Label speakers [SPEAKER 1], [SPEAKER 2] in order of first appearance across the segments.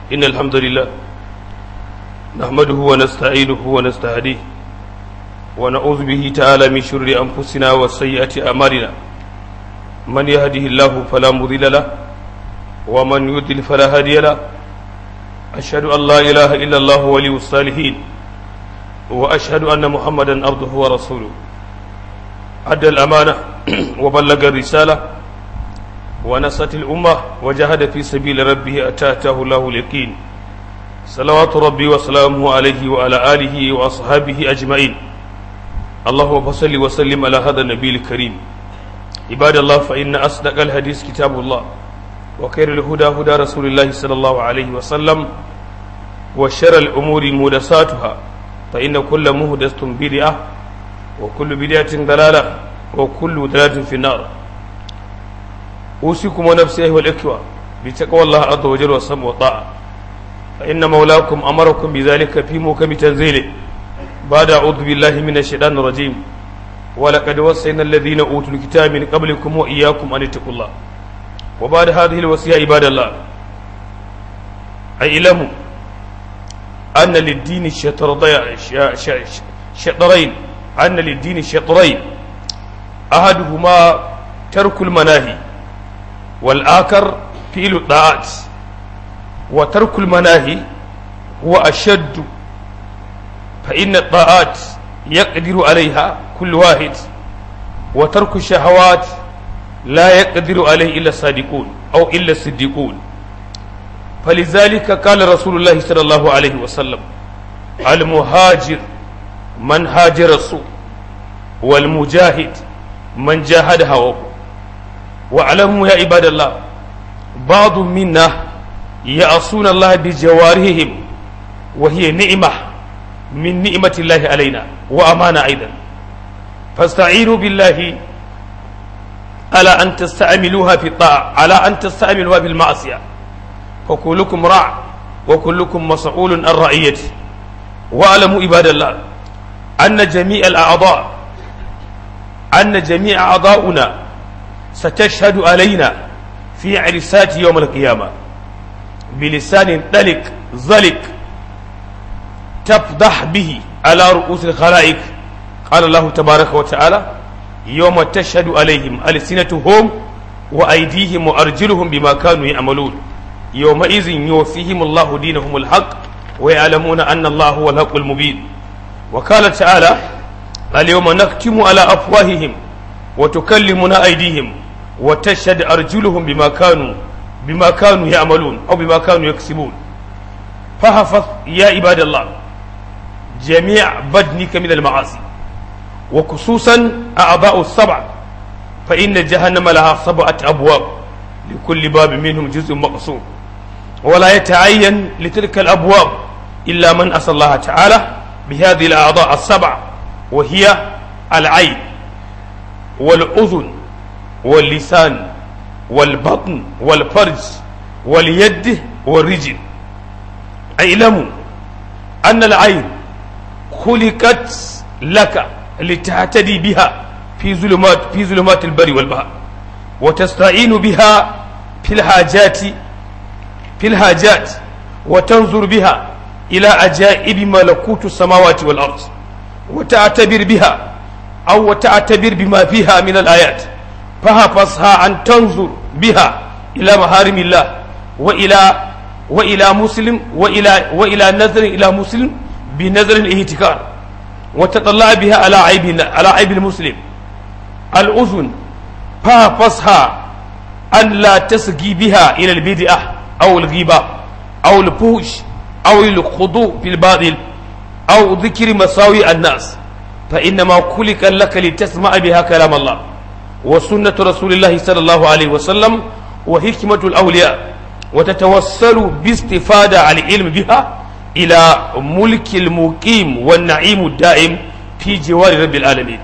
[SPEAKER 1] إن الحمد لله نحمده ونستعينه ونستهديه ونعوذ به تعالى من شر أنفسنا وسيئات أعمالنا من يهده الله فلا مضل له ومن يضلل فلا هادي له أشهد أن لا إله إلا الله ولي الصالحين وأشهد أن محمدا عبده ورسوله أدى الأمانة وبلغ الرسالة ونصت الأمة وجاهد في سبيل ربه أتاته الله اليقين صلوات ربي وسلامه عليه وعلى آله وأصحابه أجمعين اللهم صل وسلم على هذا النبي الكريم عباد الله فإن أصدق الحديث كتاب الله وخير الهدى هدى رسول الله صلى الله عليه وسلم وشر الأمور مهدساتها فإن كل مهدسة بدعة وكل بدعة ضلالة وكل ضلالة في النار أوصيكم ونفسي أيها الإخوة بتقوى الله عز وجل والسمع والطاعة فإن مولاكم أمركم بذلك في محكم تنزيله بعد أعوذ بالله من الشيطان الرجيم ولقد وصينا الذين أوتوا الكتاب من قبلكم وإياكم أن اتقوا الله وبعد هذه الوصية عباد الله اعلموا أن للدين شطرين أن للدين شطرين أحدهما ترك المناهي والآخر فعل الطاعات وترك المناهي هو أشد فإن الطاعات يقدر عليها كل واحد وترك الشهوات لا يقدر عليه إلا الصادقون أو إلا الصديقون فلذلك قال رسول الله صلى الله عليه وسلم المهاجر من هاجر السوء والمجاهد من جاهد هواه واعلموا يا عباد الله بعض منا يعصون الله بجوارحهم وهي نعمة من نعمة الله علينا وأمانة أيضا فاستعينوا بالله على أن تستعملوها في الطاعة على أن تستعملوها في المعصية فكلكم راع وكلكم مسؤول عن رعيته واعلموا عباد الله أن جميع الأعضاء أن جميع أعضاؤنا ستشهد علينا في عرسات يوم القيامة بلسان طلق زلق تفضح به على رؤوس الخلائق قال الله تبارك وتعالى يوم تشهد عليهم ألسنتهم وأيديهم وأرجلهم بما كانوا يعملون يومئذ يوفيهم الله دينهم الحق ويعلمون أن الله هو الحق المبين وقال تعالى اليوم نختم على أفواههم وتكلمنا أيديهم وتشهد أرجلهم بما كانوا بما كانوا يعملون أو بما كانوا يكسبون فحفظ يا عباد الله جميع بدنك من المعاصي وخصوصا أعضاء السبع فإن جهنم لها سبعة أبواب لكل باب منهم جزء مقصود ولا يتعين لتلك الأبواب إلا من أسأل الله تعالى بهذه الأعضاء السبع وهي العين والأذن واللسان والبطن والفرج واليد والرجل اعلموا أن العين خلقت لك لتهتدي بها في ظلمات في ظلمات البر والبحر وتستعين بها في الحاجات في الحاجات وتنظر بها إلى عجائب ملكوت السماوات والأرض وتعتبر بها أو تعتبر بما فيها من الآيات فحفظها أن تنظر بها إلى محارم الله وإلى وإلى مسلم وإلى وإلى نذر إلى مسلم بنذر الاهتكار وتطلع بها على عيب على عيب المسلم الأذن فحفظها أن لا تسقي بها إلى البدعة أو الغيبة أو الفوش أو الخضوع في الباطل أو ذكر مساوي الناس فإنما خلق لك لتسمع بها كلام الله وسنة رسول الله صلى الله عليه وسلم وحكمة الأولياء وتتوصل باستفادة على العلم بها إلى ملك المقيم والنعيم الدائم في جوار رب العالمين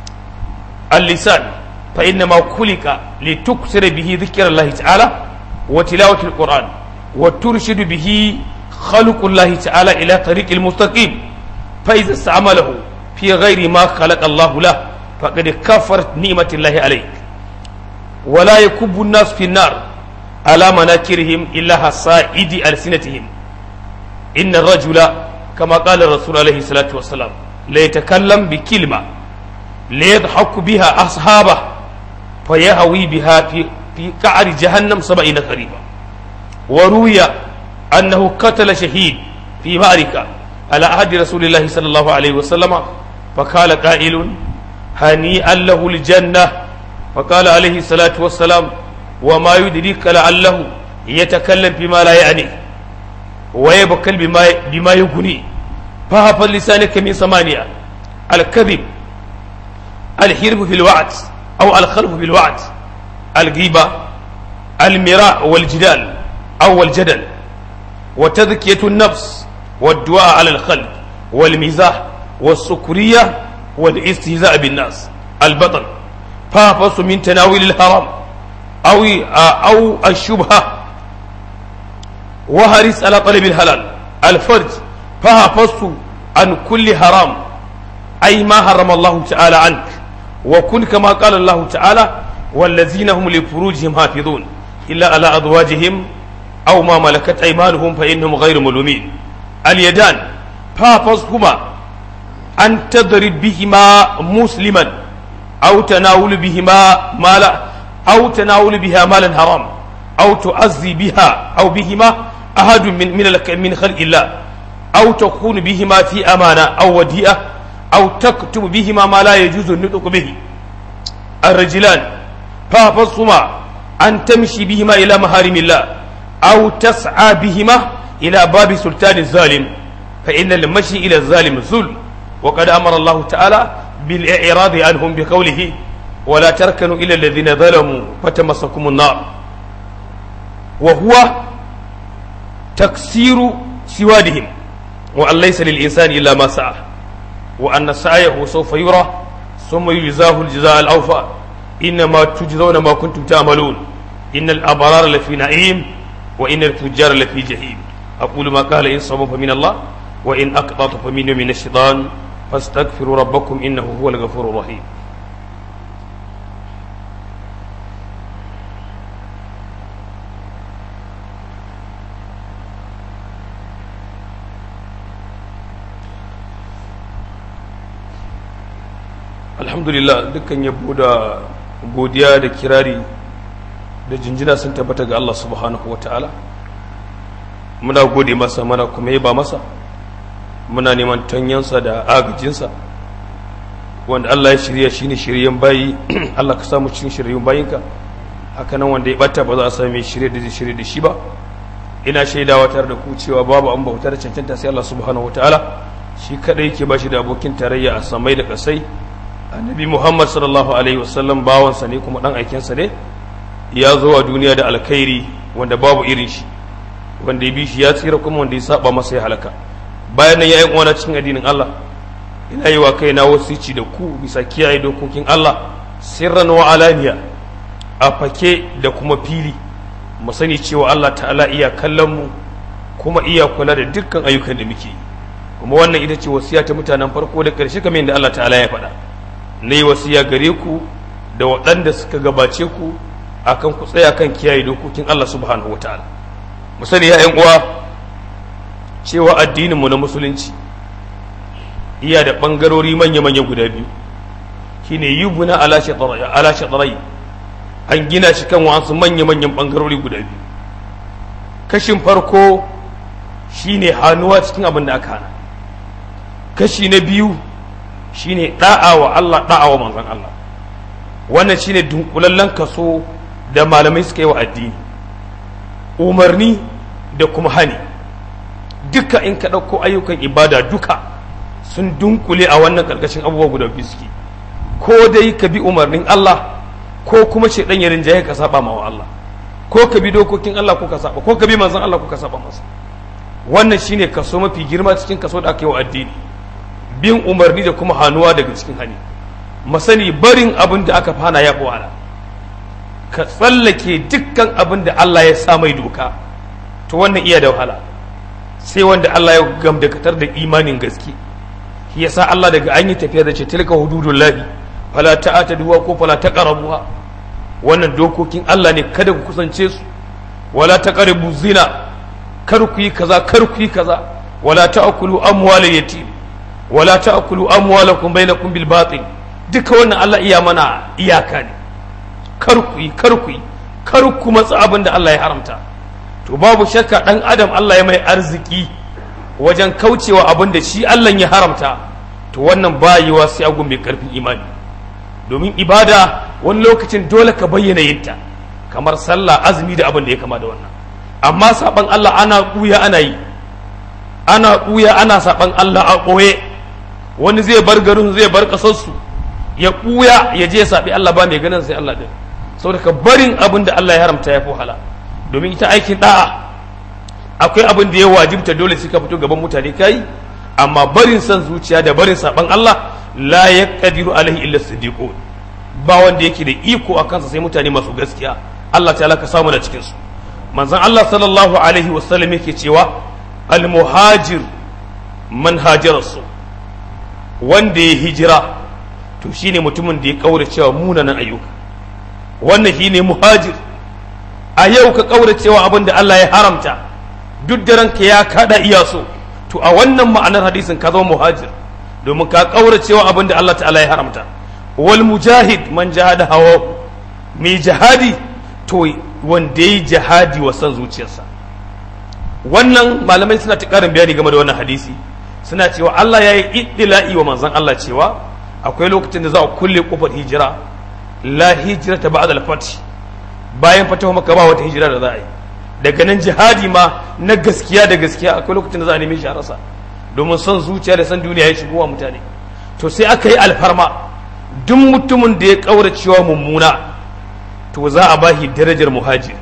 [SPEAKER 1] اللسان فإنما خلق لتكثر به ذكر الله تعالى وتلاوة القرآن وترشد به خلق الله تعالى إلى طريق المستقيم فإذا استعمله في غير ما خلق الله له فقد كفرت نعمة الله عليك ولا يكب الناس في النار على مناكرهم إلا حصائد ألسنتهم إن الرجل كما قال الرسول عليه الصلاة والسلام لا يتكلم بكلمة لا يضحك بها أصحابه فيهوي بها في في قعر جهنم سبعين قريبا وروي أنه قتل شهيد في معركة على عهد رسول الله صلى الله عليه وسلم فقال قائل هنيئا له الجنة فقال عليه الصلاة والسلام وما يدريك لعله يتكلم بما لا يعني ويبكل بما بما يغني فهف لسانك من ثمانية الكذب الحرف في الوعد أو الخلف في الوعد الغيبة المراء والجدال أو الجدل وتذكية النفس والدعاء على الخلق والمزاح والسكرية والاستهزاء بالناس البطن فافص من تناول الحرام أو أو الشبهة وهرس على طلب الحلال الفرج فافص عن كل حرام أي ما حرم الله تعالى عنك وكن كما قال الله تعالى والذين هم لفروجهم حافظون إلا على أزواجهم أو ما ملكت أيمانهم فإنهم غير ملومين اليدان فافصهما أن تضرب بهما مسلما أو تناول بهما مالا أو تناول بها مالا حرام أو تؤذي بها أو بهما أحد من من من خلق الله أو تكون بهما في أمانة أو وديئة أو تكتب بهما ما لا يجوز النطق به الرجلان فافصهما أن تمشي بهما إلى محارم الله أو تسعى بهما إلى باب سلطان الظالم فإن المشي إلى الظالم ظلم وقد أمر الله تعالى بالإعراض عنهم بقوله ولا تركنوا إلى الذين ظلموا فتمسكم النار وهو تكسير سوادهم وأن ليس للإنسان إلا ما سعى وأن سعيه سوف يرى ثم يجزاه الجزاء الأوفى إنما تجزون ما كنتم تعملون إن الأبرار لفي نعيم وإن الفجار لفي جحيم أقول ما قال إن صبوا فمن الله وإن أقطعت فمن من الشيطان فاستغفروا ربكم إنه هو الغفور الرحيم alhamdulillah dukkan yabo da godiya da kirari da jinjina sun tabbata ga Allah subhanahu wa ta'ala muna gode masa muna kuma yaba masa muna neman tanyansa da agajinsa wanda Allah ya shirya shi ne shiryen bayi Allah ka samu cikin shiryen bayinka haka nan wanda ya bata ba za a sami shirye da zai shirye da shi ba ina shaidawa tare da ku cewa babu an bauta da cancanta sai Allah subhanahu wa ta'ala shi kadai yake ba shi da abokin tarayya a samai da kasai annabi muhammad sallallahu alaihi wasallam bawansa ne kuma dan aikensa ne ya zo a duniya da alkhairi wanda babu irin shi wanda ya bi shi ya tsira kuma wanda ya saba masa ya halaka bayan nan ya yi uwana cikin addinin Allah ina yi wa kaina wasici da ku bisa kiyaye dokokin Allah sirran wa alaniya a fake da kuma fili mu sani cewa Allah ta'ala iya kallon mu kuma iya kula da dukkan ayyukan da muke kuma wannan ita ce wasiya ta mutanen farko da ƙarshe kamar yadda Allah ta'ala ya faɗa na yi wasiya gare ku da waɗanda suka gabace ku akan ku tsaya kan kiyaye dokokin Allah subhanahu wa ta'ala mu sani ya uwa cewa addininmu na musulunci iya da ɓangarori manya-manya guda biyu shine yubuna ala shatarai an gina shi kan wasu manya-manyan ɓangarori guda biyu kashin farko shine hannuwa cikin abin da aka hana kashi na biyu shine da'a wa Allah da'a wa manzon Allah wannan shine dunkulallen kaso da malamai suka yi wa addini umarni da kuma hani duka in ka ɗauko ayyukan ibada duka sun dunkule a wannan ƙarƙashin abubuwa guda biyu suke ko dai ka bi umarnin Allah ko kuma shaidan ya rinjaye ka saba ma wa Allah ko ka bi dokokin Allah ko ka saba ko ka bi manzon Allah ko ka saba masa wannan shine kaso mafi girma cikin kaso da aka yi wa addini bin umarni da kuma hannuwa daga cikin hani masani barin abin da aka fana ya wahala ka tsallake dukkan abin da Allah ya sa mai doka to wannan iya da wahala sai wanda Allah ya gamdakatar da imanin gaske shi yasa Allah daga an yi tafiya da ce tilka hududun lahi fala ta'ata duwa ko fala taqrabuha wannan dokokin Allah ne kada ku kusance su wala taqrabu zina kar ku yi kaza kar ku yi kaza wala ta'kulu amwal yatim wala ta'kulu amwalakum bainakum bil batil duka wannan Allah iya mana iyaka ne kar ku yi kar ku yi kar ku matsa abin da Allah ya haramta to babu shakka dan adam Allah ya mai arziki wajen kaucewa abin da shi Allah ya haramta to wannan bayiwa sai agun mai karfin imani domin ibada wani lokacin dole ka bayyana yinta kamar sallah azumi da abin da ya kama da wannan amma saban Allah ana ɓuya ana yi ana ɓuya ana saban Allah a ɓoye wani zai bar garin zai bar ƙasarsu ya ɓuya ya je ya saɓi Allah ba mai ganin sai Allah ɗin saboda ka barin abin da Allah ya haramta ya fi wahala domin ita aikin da'a akwai abin da ya wajibta dole sai ka fito gaban mutane kai amma barin son zuciya da barin saban Allah la yaqdiru alaihi illa siddiqun ba wanda yake da iko a kansa sai mutane masu gaskiya Allah ta'ala ka samu da cikin su manzon Allah sallallahu alaihi wasallam yake cewa al muhajir man hajara su wanda ya hijira to shine mutumin da ya kaura cewa munanan ayyuka wannan shine muhajir a yau ka kaura cewa abin da Allah ya haramta duk da ranka ya kada iya so to a wannan ma'anar hadisin ka zama muhajir domin ka kaura cewa abin da Allah ta'ala ya haramta wal mujahid man jahada hawa mai jihadi to wanda yi jihadi wa san zuciyarsa wannan malamai suna ta karin bayani game da wannan hadisi suna cewa Allah ya yi iddila'i wa manzon Allah cewa akwai lokacin da za a kulle kofar hijira la hijira ta ba'da al-fath bayan fatawa maka ba wata hijira da za a yi daga nan jihadi ma na gaskiya da gaskiya akwai lokacin da za a neme shi a rasa domin son zuciya da son duniya ya shigo wa mutane to sai aka yi alfarma duk mutumin da ya kaura cewa mummuna to za a bashi darajar muhajir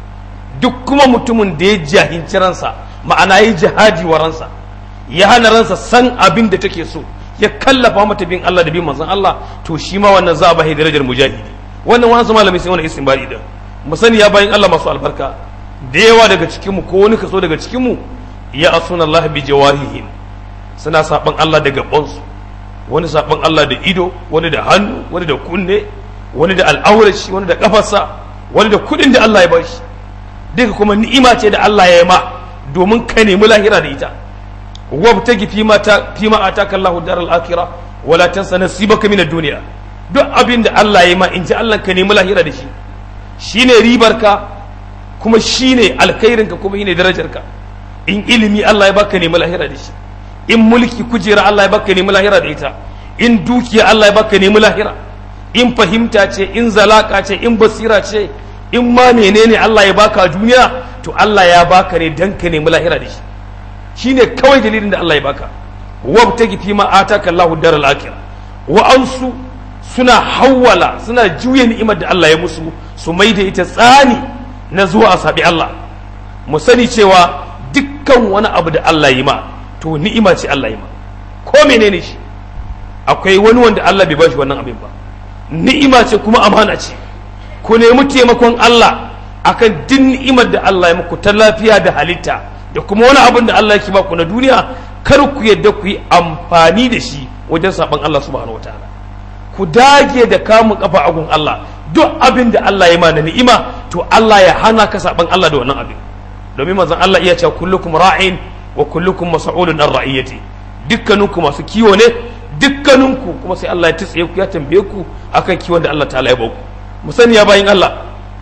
[SPEAKER 1] duk kuma mutumin da ya jahinci ransa ma'ana ya jihadi wa ransa ya hana ransa san abin da take so ya kallafa mata bin Allah da bin manzon Allah to shi ma wannan za a bashi darajar mujahidi wannan wani su malami sai wani istinbari da mu sani ya bayin Allah masu albarka da yawa daga cikin mu ko wani kaso daga cikin mu ya asuna Allah bi jawarihim suna saban Allah da gabansu wani saban Allah da ido wani da hannu wani da kunne wani da al'aurashi wani da kafarsa wani da kudin da Allah ya bashi duka kuma ni'ima ce da Allah ya yi ma domin ka nemi lahira da ita wabtagi fi ma ta fi ma ataka Allahu daral akhirah wala tansa nasibaka min ad-dunya duk abin da Allah ya yi ma in ji Allah ka nemi lahira da shi shine ribarka kuma shine alkhairinka kuma shine darajarka in ilimi Allah ya baka nemi lahira da shi in mulki kujera Allah ya baka nemi lahira da ita in dukiya Allah ya baka nemi lahira in fahimta ce in zalaka ce in basira ce in ma menene Allah ya baka duniya to Allah ya baka ne dan ka nemi lahira da shi shine kawai dalilin da Allah ya baka wabtagi fi ma ataka Allahu daral akhirah wa ansu suna hawwala suna juya ni'imar da Allah ya musu su mai da ita tsani na zuwa a sabi Allah mu sani cewa dukkan wani abu da Allah yi ma to ni'ima ce Allah yi ma ko menene shi akwai wani wanda Allah bai bashi wannan abin ba ni'ima ce kuma amana ce ku nemi taimakon Allah akan duk ni'imar da Allah ya muku ta lafiya da halitta da kuma wani abin da Allah yake baku na duniya kar ku yadda ku yi amfani da shi wajen saban Allah subhanahu wataala ku dage da kamun kafa agun Allah duk abin da Allah ya ma na ni'ima to Allah ya hana ka saban Allah da wannan abin domin manzon Allah iya cewa kullukum ra'in wa kullukum mas'ulun an ra'iyati dukkaninku masu kiwo ne dukkaninku kuma sai Allah ya tsiye ku ya tambaye ku akan kiwon da Allah ta'ala ya baku mu sani ya bayin Allah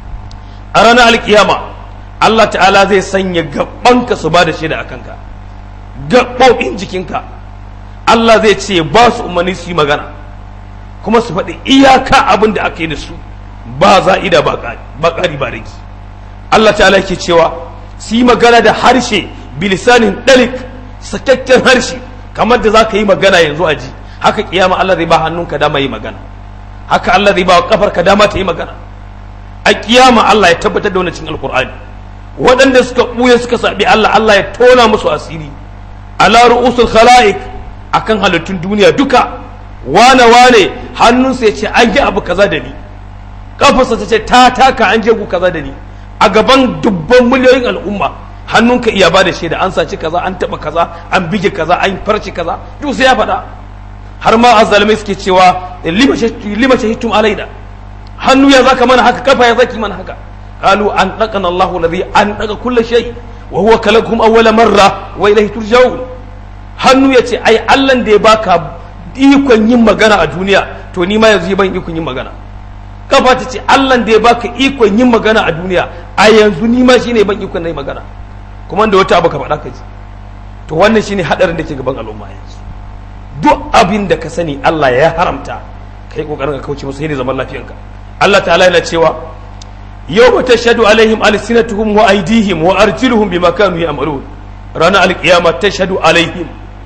[SPEAKER 1] a ranar alkiyama Allah ta'ala zai sanya gabanka su ba da shaida akan ka gaɓoɓin jikinka Allah zai ce ba su umarni su yi magana kuma su faɗi iyaka abin da aka yi da su ba za'ida ba ƙari ba rigi Allah ta'ala yake cewa su yi magana da harshe bilisanin ɗalik sakakken harshe kamar da za ka yi magana yanzu a ji haka kiyama Allah zai ba hannunka dama yi magana haka Allah zai ba kafarka dama ta yi magana a kiyama Allah ya tabbatar da wani cikin alkur'ani waɗanda suka ɓuya suka saɓi Allah Allah ya tona musu asiri ala ru'usul khala'iq akan halittun duniya duka wane wane hannunsa ya ce an yi abu kaza da ni kafarsa ta ce ta taka an je ku kaza da ni a gaban dubban miliyoyin al'umma hannunka iya ba da shaida an saci kaza an taba kaza an bige kaza an farci kaza duk sai ya faɗa har ma azzalimai suke cewa lima shahidtum alaina hannu ya zaka mana haka kafa ya zaki mana haka qalu an daqana Allahu alladhi an daqa kulli shay wa huwa kalakum awwala marra wa ilayhi turja'un hannu yace ai Allah da ya baka ikon yin magana a duniya to ni ma yanzu ban ikon yin magana kafa ta ce Allah da ya baka ikon yin magana a duniya a yanzu ni ma shine ban ikon yin magana kuma da wata abu ka faɗa ka ji to wannan shine hadarin da ke gaban al'umma yanzu duk abin da ka sani Allah ya haramta kai kokarin ka kauce masa ne zaman lafiyanka Allah ta'ala yana cewa yawma tashhadu alaihim alsinatuhum wa aydihim wa arjuluhum bima kanu ya'malun ranar alkiyama tashhadu alaihim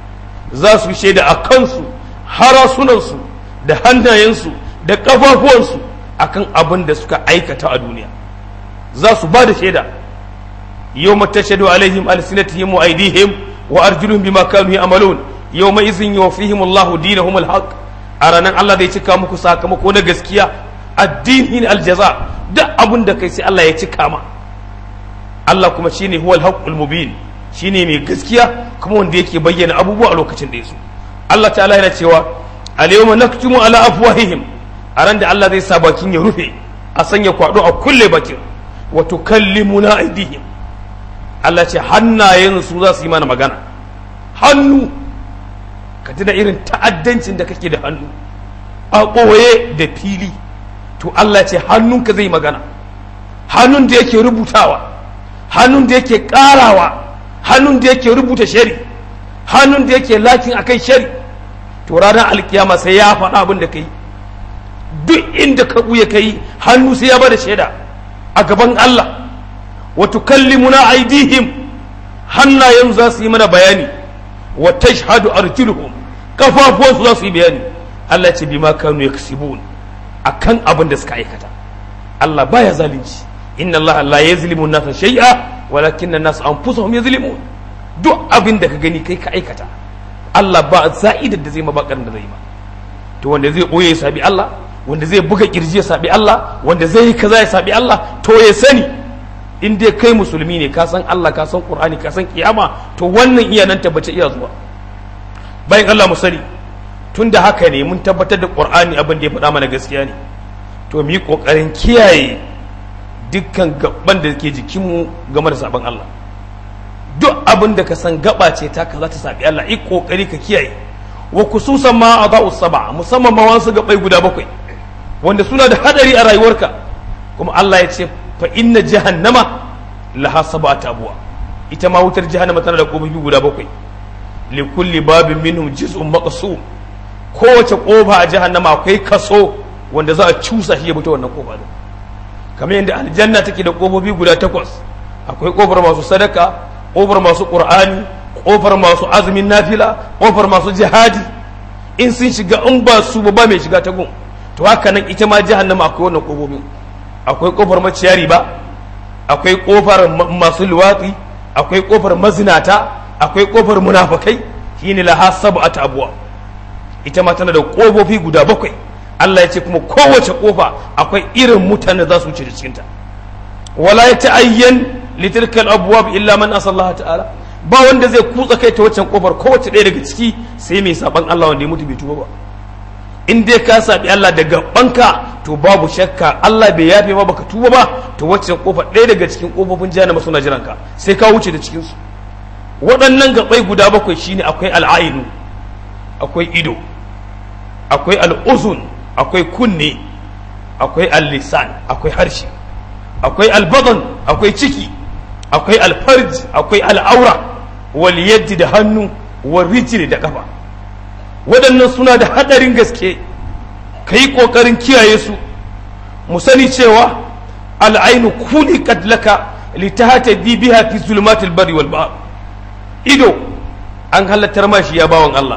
[SPEAKER 1] za su shaida a kansu harasunansu da hannayensu da kafafuwansu akan abin da suka aikata a duniya za su ba da shaida yawma tashhadu alaihim alsinatuhum wa aydihim wa arjuluhum bima kanu ya'malun yawma izin yuwaffihim Allahu dinahum alhaq a ranar Allah zai cika muku sakamako na gaskiya addinin aljaza duk abin da kai sai Allah ya cika ma Allah kuma shine huwal haqqul mubin shine mai gaskiya kuma wanda yake bayyana abubuwa a lokacin da yaso Allah ta'ala yana cewa al-yawma naktumu ala afwahihim a ran da Allah zai sa bakin ya rufe a sanya kwado a kulle bakin wa tukallimuna aydihim Allah ce hannayen su za su yi mana magana hannu ka tuna irin ta'addancin da kake da hannu a ɓoye da fili to Allah ce hannunka zai magana hannun da yake rubutawa hannun da yake ƙarawa hannun da yake rubuta shari hannun da yake lakin akai shari to ranar alkiyama sai ya faɗa abin da ka yi duk inda ka ɓuya ka yi hannu sai ya bada shaida a gaban Allah wa tukallimuna aidihim hannayen za su yi mana bayani wa tashhadu arjuluhum kafafuwansu za su yi bayani Allah ce bima kanu yaksibun akan abin da suka aikata Allah baya zalunci inna Allah la yazlimu an-nasa shay'a walakinna an-nas anfusuhum yazlimun duk abin da ka gani kai ka aikata Allah ba za'idar da zai mabakar da zai ba to wanda zai boye ya sabi Allah wanda zai buga kirji ya sabi Allah wanda zai yi kaza ya sabi Allah to ya sani in dai kai musulmi ne ka san Allah ka san Qur'ani ka san kiyama to wannan iya nan tabbace iya zuwa bayan Allah mu sani tun da haka ne mun tabbatar da Qur'ani abin da ya faɗa mana gaskiya ne to mu yi ƙoƙarin kiyaye dukkan gaban da ke jikinmu game da sabon Allah duk abin da ka san gaba ce ta ka za ta sabi Allah yi ƙoƙari ka kiyaye wa kususan ma a za'u saba musamman ma wasu gabai guda bakwai wanda suna da hadari a rayuwarka kuma Allah ya ce fa inna jahannama laha sab'atu abwa ita ma wutar jahannama tana da kofofi guda bakwai li kulli babin minhum juz'un maqsum kowace kofa a jahannama akwai kaso wanda za a cusa shi ya fita wannan kofa din kamar yadda aljanna take da kofofi guda takwas akwai kofar masu sadaka kofar masu qur'ani kofar masu azumin nafila kofar masu jihadi in sun shiga in ba su ba mai shiga ta gun to haka nan ita ma jahannama akwai wannan kofofin akwai kofar maciyari ba akwai kofar masu luwatsi akwai kofar mazinata akwai kofar munafakai shine laha sab'atu abwa ita ma tana da kofofi guda bakwai Allah ya ce kuma kowace kofa akwai irin mutane za su wuce da cikinta wala ya ta'ayyan litilkal abwab illa man asallaha ta'ala ba wanda zai kutsa kai ta waccan kofar kowace ɗaya daga ciki sai mai saban Allah wanda ya mutu bai tuba ba in dai ka sabi Allah daga banka to babu shakka Allah bai yafe ma baka tuba ba to waccan kofar ɗaya daga cikin kofofin jahannama suna jiran ka sai ka wuce da cikin su waɗannan gabai guda bakwai shine akwai al'ainu akwai ido akwai al'uzun akwai kunne akwai al-lisan akwai harshe akwai albadan akwai ciki akwai alfarj akwai al'aura wal yaddi da hannu wal rijli da kafa waɗannan suna da haɗarin gaske ka yi ƙoƙarin kiyaye su mu sani cewa al'ainu kuli laka litahata biha fi zulmatil bari wal bahr ido an halattar ma shi ya bawan Allah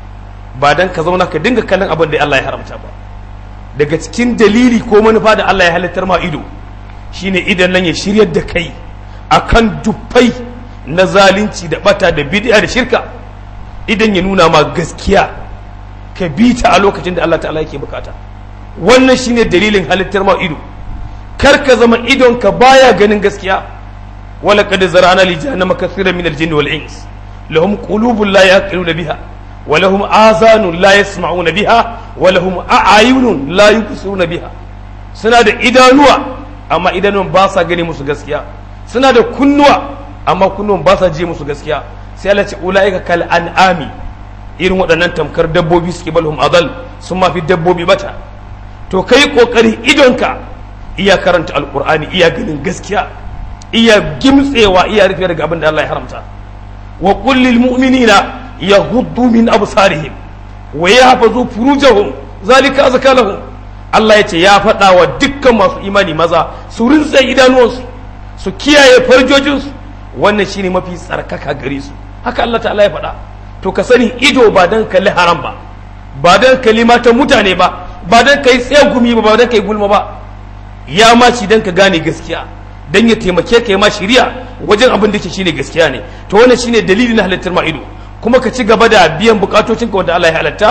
[SPEAKER 1] ba dan ka zauna ka dinga kallon abin da Allah ya haramta ba daga cikin dalili ko manufa da Allah ya halittar ma ido shine idan nan ya shiryar da kai akan dufai na zalunci da bata da bid'a da shirka idan ya nuna ma gaskiya ka bi ta a lokacin da Allah ta'ala yake bukata wannan shine dalilin halittar ma ido kar ka zama idon ka baya ganin gaskiya wala qad zara'na li jahannama kathiran min al-jinni wal ins lahum qulubun la yaqiluna biha wa lahum azanun la yasma'una biha wa lahum a'yunun la yubsiruna biha suna da idanuwa amma idanun ba sa gani musu gaskiya suna da kunnuwa amma kunnuwan ba sa ji musu gaskiya sai Allah ce ulaika kal an'ami irin waɗannan tamkar dabbobi suke balhum adal sun mafi dabbobi bata to kai kokari idonka iya karanta alqur'ani iya ganin gaskiya iya gimtsewa iya rufe daga abin da Allah ya haramta wa qul lil mu'minina yaghuddu min absarihim wa yahfazu furujahum zalika azka lahum Allah ya ce ya faɗa wa dukkan masu imani maza su rinsa idanuwansu su kiyaye farjojinsu wannan shine mafi tsarkaka gare su haka Allah ta'ala ya faɗa to ka sani ido ba dan kalli haram ba ba dan kalli matan mutane ba ba dan kai tsegumi ba ba dan kai gulma ba ya ma shi dan ka gane gaskiya dan ya taimake ka ya ma shiriya wajen abin da ke shine gaskiya ne to wannan shine dalili na halittar ma ido kuma ka ci gaba da biyan bukatocinka wanda Allah ya halatta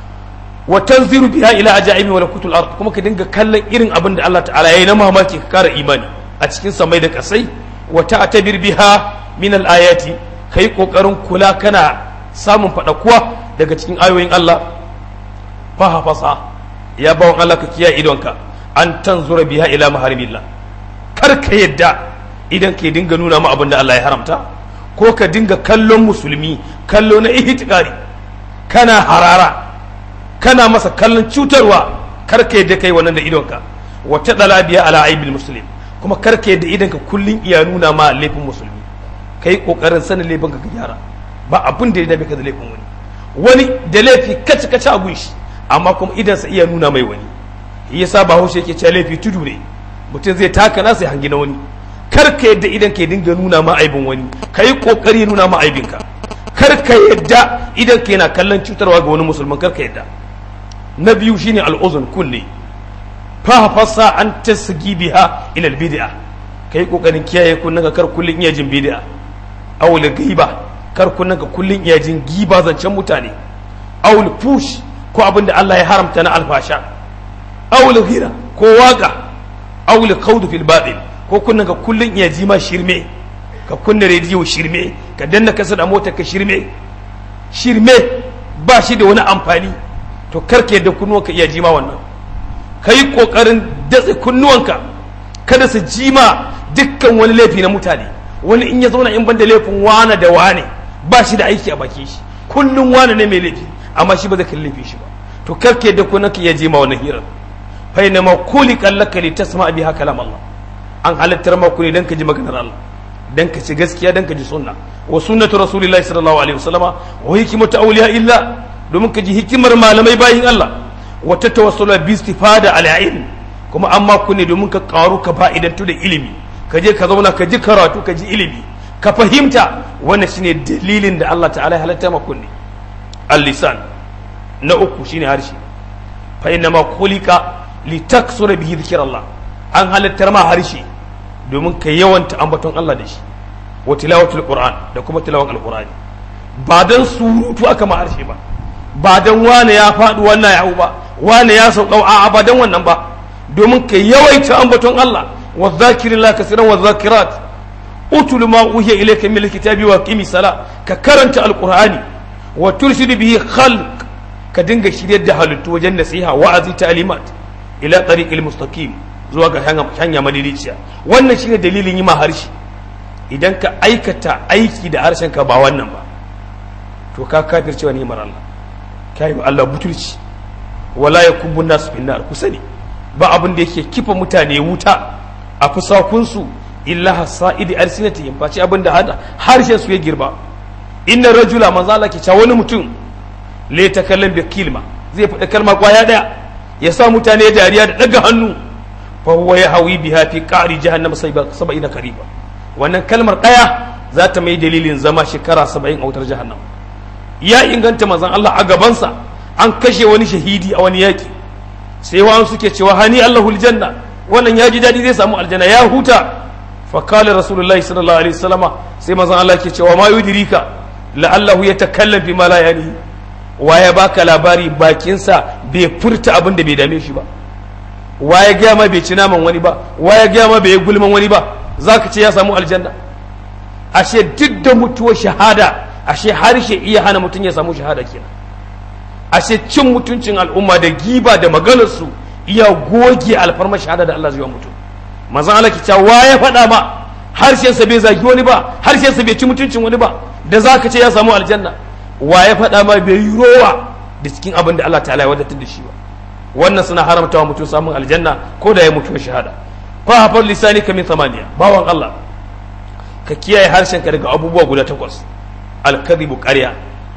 [SPEAKER 1] wa tanziru biha ila ajaibi wa lakutul ard kuma ka dinga kallon irin abin da Allah ta'ala yayi na mamaki ka kara imani a cikin samai da kasai wa ta'tabir biha min al ayati kai kokarin kula kana samun fadakuwa daga cikin ayoyin Allah fa hafasa ya bawon Allah ka kiyaye idonka an tanzura biha ila maharimillah kar ka yadda idan ka dinga nuna ma abin da Allah ya haramta ko ka dinga kallon musulmi kallo na ihtikari kana harara kana masa kallon cutarwa karka yadda kai wannan da idonka wata dala biya ala aibil muslim kuma karka yadda idonka kullun iya nuna ma laifin musulmi kai kokarin sanin laifin ka gyara ba abin da ya dame ka da laifin wani wani da laifi kaci kaci a gunshi amma kuma idansa iya nuna mai wani yasa ba haushe yake cewa laifi tudu ne mutum zai taka nasa ya hangi na wani karka yadda idan ka dinga nuna ma aibin wani kai kokari nuna ma aibinka karka yadda idan ka yana kallon cutarwa ga wani musulman karka yadda na biyu shine al'uzun kunne fafasa an tasgi biha ila bid'a kai kokarin kiyaye kunnen ka kar kullun iya jin bid'a aw giba kar kunnen ka kullun iya jin giba zancen mutane aw fush ko abinda Allah ya haramta na alfasha aw ghira ko waka aw khawd fil batil ko kunnen ka kullun iya ji ma shirme ka kunna rediyo shirme ka danna kasa da motar ka shirme shirme ba shi da wani amfani to karke da kunnuwanka iya jima wannan ka yi ƙoƙarin datse kunnuwanka kada su jima dukkan wani laifi na mutane wani in ya zauna in banda laifin wane da wane ba shi da aiki a baki shi kullum wane ne mai laifi amma shi ba zai kalli laifi shi ba to karke da kunnuwanka iya jima wannan hirar fa inna ma kuli kallaka li tasma biha kalam Allah an halittar ma ne dan ka ji maganar Allah dan ka ci gaskiya dan ka ji sunna wa sunnatu rasulillahi sallallahu alaihi wasallama wa hikmatu awliya illa domin ka ji hikimar malamai bayin Allah wata tawassula bi istifada al ilm kuma amma ku ne domin ka karu ka fa'idantu da ilimi ka je ka zauna ka ji karatu ka ji ilimi ka fahimta wannan shine dalilin da Allah ta'ala ya halatta ma kunne al-lisan na uku shine harshe fa inna ma khuliqa li taksura bihi dhikrullah an halattar ma harshe domin ka yawanta ambaton Allah da shi wa tilawatul qur'an da kuma tilawan al-qur'ani ba dan surutu aka ma harshe ba ba dan wane ya faɗi wannan ya ba wane ya sauka a ba dan wannan ba domin ka yawaita ambaton Allah wa zakirillah kasiran wa zakirat utul ma uhiya ilayka min alkitabi wa qimi sala ka karanta alqur'ani wa turshid bihi khalq ka dinga shiryar da halittu wajen nasiha wa'azi ta'limat ila tariqil mustaqim zuwa ga hanya madidiciya wannan shine dalilin yi ma harshe idan ka aikata aiki da harshen ka ba wannan ba to ka kafircewa ni'imar Allah kai wa Allah butulci wala yakubbu nasu fin nar ku sani ba abin da yake kifa mutane wuta a fusakunsu illa hasa'idi alsinatihim face abin da hada harshen su ya girba inna rajula manzo Allah ke cewa wani mutum la takallam bi kilma zai faɗa kalma kwaya daya ya sa mutane dariya da daga hannu fa huwa yahwi biha fi qa'ri jahannam 70 kariba wannan kalmar daya za ta mai dalilin zama shekara 70 a wutar jahannam ya inganta manzon Allah a gabansa an kashe wani shahidi a wani yaki sai wa'an suke cewa hani Allahul janna wannan ya ji daɗi zai samu aljanna ya huta fa kala rasulullahi sallallahu alaihi wasallama sai manzon Allah ke cewa ma yudrika la'allahu yatakallam fi ma la yani wa ya baka labari bakinsa bai furta abin da bai dame shi ba wa ya gaya ma bai ci naman wani ba wa ya gaya ma bai gulman wani ba zaka ce ya samu aljanna ashe duk da mutuwar shahada ashe harshe iya hana mutum ya samu shahada kenan ashe cin mutuncin al'umma da giba da maganarsu iya goge alfarmar shahada da Allah zai wa mutum manzon Allah ki cewa wa ya faɗa ma harshensa bai zagi wani ba harshensa bai ci mutuncin wani ba da za ka ce ya samu aljanna wa ya faɗa ma bai yi rowa da cikin abin da Allah ta'ala ya wadatar da shi ba wannan suna haramta wa mutum samun aljanna ko da ya mutu shahada fa hafar lisani ka min samaniya bawan Allah ka kiyaye harshenka daga abubuwa guda takwas alkadhibu ƙarya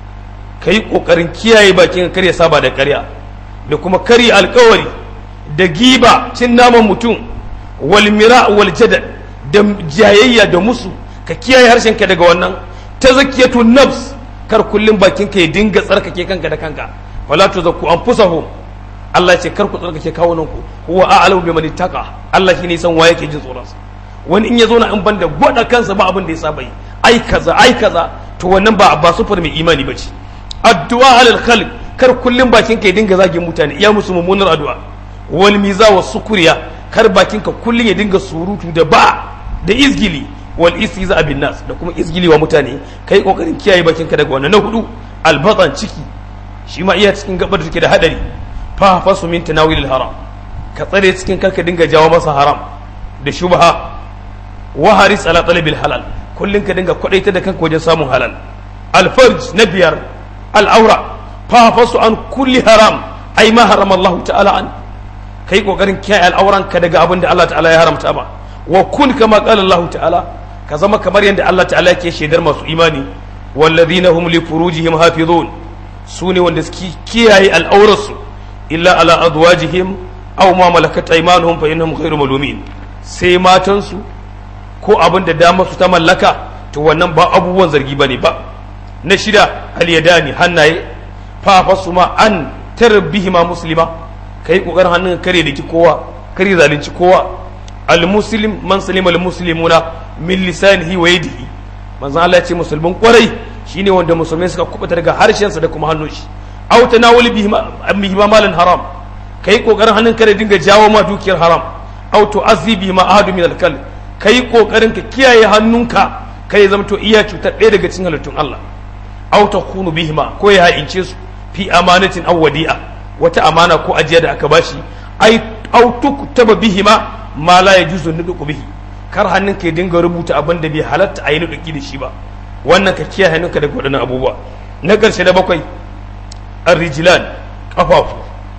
[SPEAKER 1] ka yi ƙoƙarin kiyaye bakin ka karya saba da ƙarya da kuma karya alkawari da giba cin naman mutum wal mira wal jadal da jayayya da musu ka kiyaye harshenka daga wannan ta zakiyatu nafs kar kullum bakin ka ya dinga tsarkake kanka da kanka wala tuzakku anfusahum Allah ya ce kar ku tsarkake kawunan ku huwa a'lamu biman ittaqa Allah shine san waye yake jin tsoron sa wani in ya zo na in banda gwada kansa ba abin da ya saba yi ai kaza ai kaza to wannan ba ba sufar mai imani bace addu'a alal khalq kar kullum bakin ka ya dinga zagin mutane iya musu mummunar addu'a wal miza was sukuriya kar bakin ka kullum ya dinga surutu da ba da izgili wal istiza bin nas da kuma izgili wa mutane kai kokarin kiyaye bakin ka daga wannan na hudu albatan ciki shi ma iya cikin gabar da take da hadari fa fasu min tanawil haram ka tsare cikin karka dinga jawo masa haram da shubha wa haris ala talabil halal kullun ka dinga kwadaita da kanka wajen samun halal alfarj na biyar al'aura fa fasu an kulli haram ai ma harama Allah ta'ala an kai kokarin kiyaye al'auran ka daga abin da Allah ta'ala ya haramta ba wa kun kama qala Allah ta'ala ka zama kamar yadda Allah ta'ala yake shaidar masu imani walladhina hum li furujihim hafizun sune wanda suke kiyaye al'aurarsu illa ala azwajihim aw ma malakat aymanuhum fa innahum ghayru malumin sai matansu ko abin da dama su ta mallaka to wannan ba abubuwan zargi bane ba na shida al-yadani hannaye fa fasu ma an tarbihima muslima kai kokarin hannun kare da ki kowa kare zalunci kowa al-muslim man salima al-muslimuna min lisanihi wa yadihi manzon Allah ya ce musulmin kwarai shine wanda musulmai suka kubuta daga harshensa da kuma hannun shi aw tanawuli bihi ma malan haram kai kokarin hannun kare dinga jawo ma dukiyar haram aw tu'azzi bihi ma ahadu min al-kal kai kokarin ka kiyaye hannunka kai zama to iya cutar ɗaya daga cikin halittun Allah aw takunu bihi ma ko ya haince su fi amanatin aw wadi'a wata amana ko ajiya da aka bashi ai aw tuktaba bihi ma ma la yajuzu nuduku bihi kar hannun ka dinga rubuta abin da bai halatta a yi nuduki da shi ba wannan ka kiyaye hannunka daga waɗannan abubuwa na ƙarshe da bakwai arrijilan kafafu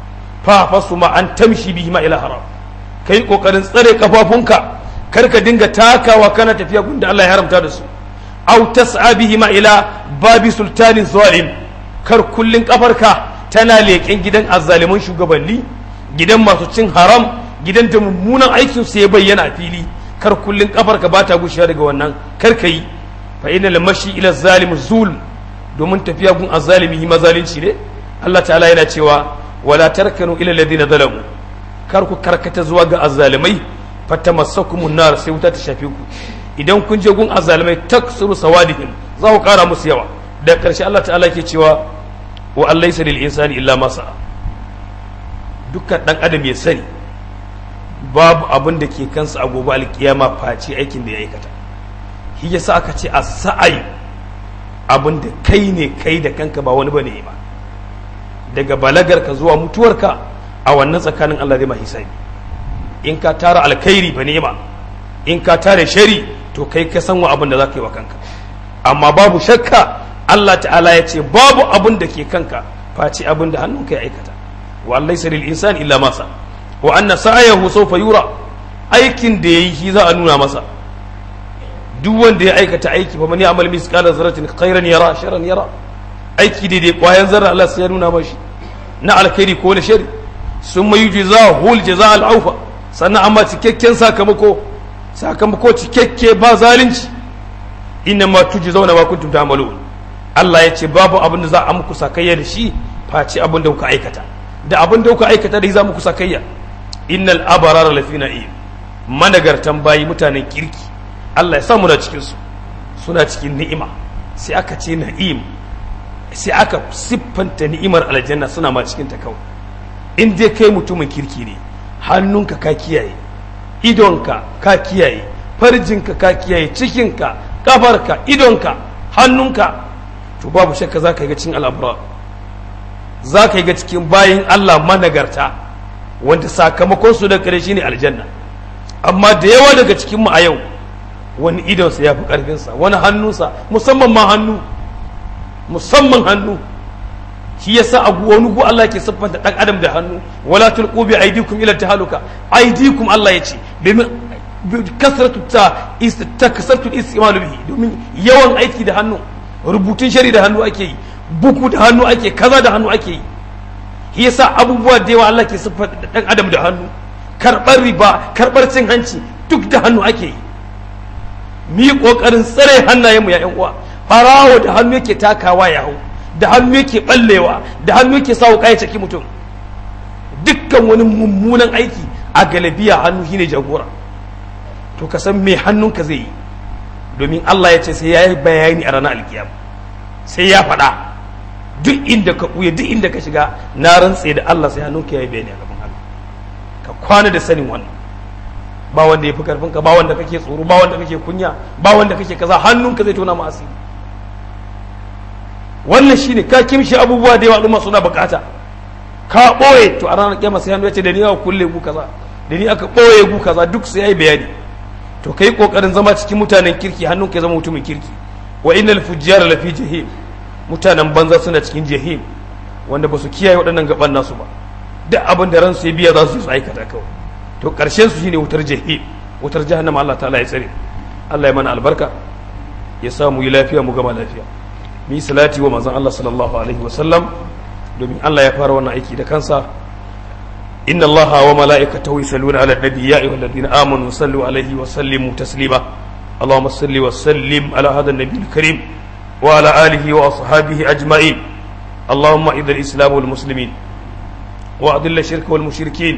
[SPEAKER 1] fafasu ma an tamshi bihi ma ila haram kai kokarin tsare kafafunka kar ka dinga takawa kana tafiya gunda Allah ya haramta da su aw tas'a bihi ma ila babi sultanin zalim kar kullun kafarka tana leƙen gidan azzaliman shugabanni gidan masu cin haram gidan da mummunan aikin su ya bayyana a fili kar kullun kafarka ba ta gushewa daga wannan kar ka yi fa inna mashi ila zalim zulm domin tafiya gun azzalimi mazalunci ne Allah ta'ala yana cewa wala tarkanu ila alladhina zalamu kar ku karkata zuwa ga azzalimai fatamassakumun nar sai wuta ta shafe ku idan kun je gun azzalimai taksuru sawadihim za ku kara musu yawa da karshe Allah ta'ala yake cewa wa allaysa lil insani illa ma sa'a dukkan dan adam ya sani babu abin da ke kansa a gobe alkiyama face aikin da ya aikata shi yasa aka ce as-sa'i abin da kai ne kai da kanka ba wani bane ba daga balagarka zuwa mutuwarka a wannan tsakanin Allah zai ma hisabi in ka tara alkhairi ba nema in ka tara shari to kai ka san wa abin da za ka yi wa kanka amma babu shakka Allah ta'ala ya ce babu abin da ke kanka face abin da hannunka ya aikata wa Allah lil insan illa masa wa anna sa'ayahu sawfa yura aikin da yayi shi za a nuna masa duk wanda ya aikata aiki fa man ya'mal misqala zarratin khairan yara sharran yara aiki daidai kwayan zarra Allah sai ya nuna mashi na alkhairi ko na shari sun mai jiza hul jaza al'aufa sannan amma cikakken sakamako sakamako cikakke ba zalunci inna ma tuji zauna ma kuntum ta'malun Allah ya ce babu abin da za a muku sakayya da shi face abin da kuka aikata da abin da kuka aikata da za muku sakayya innal abarara lafi na'im managartan bayi mutanen kirki Allah ya samu na cikin su suna cikin ni'ima sai aka ce na'im sai aka siffanta ni'imar aljanna suna ma cikin ta kawai in dai kai mutumin kirki ne hannunka ka kiyaye idonka ka kiyaye farjinka ka kiyaye cikinka kafarka idonka hannunka to babu shakka za ka yi ga cikin al'abura za ka yi ga cikin bayin Allah managarta wanda sakamakon su da kare shine aljanna amma da yawa daga cikin mu a yau wani idonsa ya fi ƙarfinsa wani hannunsa musamman ma hannu musamman hannu shi yasa a wani gu Allah ke siffanta dan adam da hannu wala tulqu bi aydikum ila tahaluka aydikum Allah ya ce domin kasratu ta ta kasratu istimalu bihi domin yawan aiki da hannu rubutun shari da hannu ake yi buku da hannu ake kaza da hannu ake yi shi yasa abubuwa da yawa Allah ke siffanta dan adam da hannu karbar riba karbar cin hanci duk da hannu ake yi mu yi kokarin tsare hannayenmu ya yan uwa farawo da hannu yake takawa ya hau da hannu yake ballewa da hannu yake sa wuka ya caki mutum dukkan wani mummunan aiki a galabiya hannu shine jagora to ka san me hannunka zai yi domin Allah ya ce sai ya yi bayani a ranar alkiyama sai ya faɗa duk inda ka ɓuya duk inda ka shiga na rantse da Allah sai hannunka ya yi bayani a gaban Allah ka kwana da sanin wannan ba wanda ya fi karfin ka ba wanda kake tsoro ba wanda kake kunya ba wanda kake kaza hannunka zai tona ma asiri wannan shine ka kimshi abubuwa da yawa al'umma suna bukata ka ɓoye to a ranar kyama sai hannu ya ce da ni aka kulle gu kaza da ni aka ɓoye gu kaza duk sai yayi bayani to kai kokarin zama cikin mutanen kirki hannun ka zama mutumin kirki wa innal fujjara lafi jahim mutanen banza suna cikin jahim wanda ba su kiyaye waɗannan gaban nasu ba duk abin da ransu ya biya za su yi su aikata kawai to karshen su shine wutar jahim wutar jahannama Allah ta'ala ya tsare Allah ya mana albarka ya sa mu yi lafiya mu gama lafiya mu yi salati wa manzon Allah sallallahu alaihi wa sallam domin Allah ya fara wannan aiki da kansa inna Allah wa mala'ikatahu yusalluna ala nabi ya ayyuhalladhina amanu sallu alaihi wa sallimu taslima اللهم صل وسلم على هذا النبي الكريم وعلى آله وأصحابه أجمعين اللهم إذا الإسلام والمسلمين وأذل الشرك والمشركين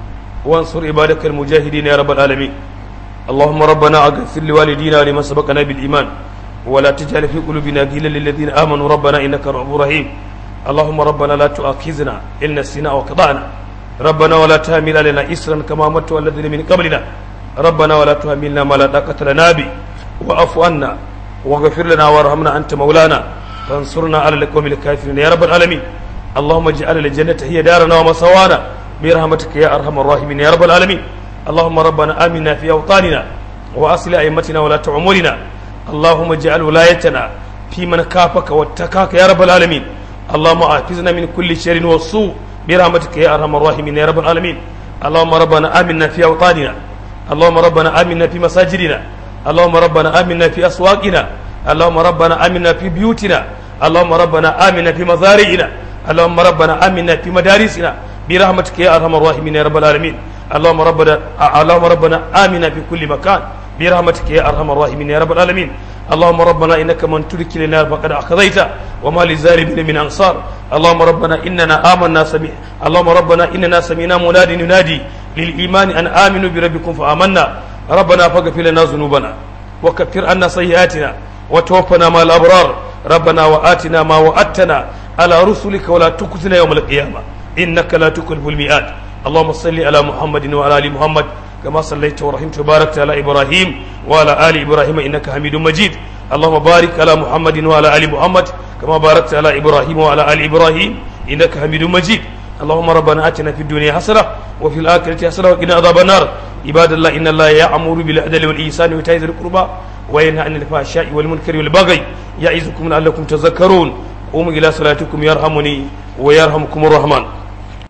[SPEAKER 1] وانصر عبادك المجاهدين يا رب العالمين اللهم ربنا اغفر لوالدينا ولمن سبقنا بالإيمان ولا تجعل في قلوبنا غلا للذين آمنوا ربنا إنك رؤوف رحيم اللهم ربنا لا تؤاخذنا إن نسينا وقضانا ربنا ولا تحمل علينا إسرا كما مت الذين من قبلنا ربنا ولا تحملنا ما لا طاقة لنا به واعف عنا واغفر لنا وارحمنا أنت مولانا فانصرنا على القوم الكافرين يا رب العالمين اللهم اجعل الجنة هي دارنا ومصوانا برحمتك يا أرحم الراحمين يا رب العالمين اللهم ربنا آمنا في أوطاننا وأصل أئمتنا ولا تعمرنا اللهم اجعل ولايتنا في من كافك واتقاك يا رب العالمين اللهم احفظنا من كل شر وسوء برحمتك يا ارحم الراحمين يا رب العالمين اللهم ربنا امنا في اوطاننا اللهم ربنا امنا في مساجدنا اللهم ربنا امنا في اسواقنا اللهم ربنا امنا في بيوتنا اللهم ربنا امنا في مزارعنا اللهم ربنا امنا في مدارسنا برحمتك يا ارحم الراحمين يا رب العالمين اللهم ربنا اللهم ربنا امنا في كل مكان برحمتك يا ارحم الراحمين يا رب العالمين اللهم ربنا انك من ترك لنا فقد اخذيت وما للظالمين من انصار اللهم ربنا اننا امنا سمع اللهم ربنا اننا سمعنا منادي ينادي للايمان ان امنوا بربكم فامنا ربنا فاغفر لنا ذنوبنا وكفر عنا سيئاتنا وتوفنا مع الابرار ربنا واتنا ما وعدتنا على رسلك ولا تخزنا يوم القيامه انك لا تخلف الميعاد اللهم صل على محمد وعلى ال محمد كما صليت ورحمت وباركت على ابراهيم وعلى ال ابراهيم انك حميد مجيد اللهم بارك على محمد وعلى ال محمد كما باركت على ابراهيم وعلى ال ابراهيم انك حميد مجيد اللهم ربنا اتنا في الدنيا حسنه وفي الاخره حسنه وقنا عذاب النار عباد الله ان الله يامر بالعدل والاحسان وايتاء ذي القربى وينهى عن الفحشاء والمنكر والبغي يعظكم لعلكم تذكرون قوموا الى صلاتكم يرحمني ويرحمكم الرحمن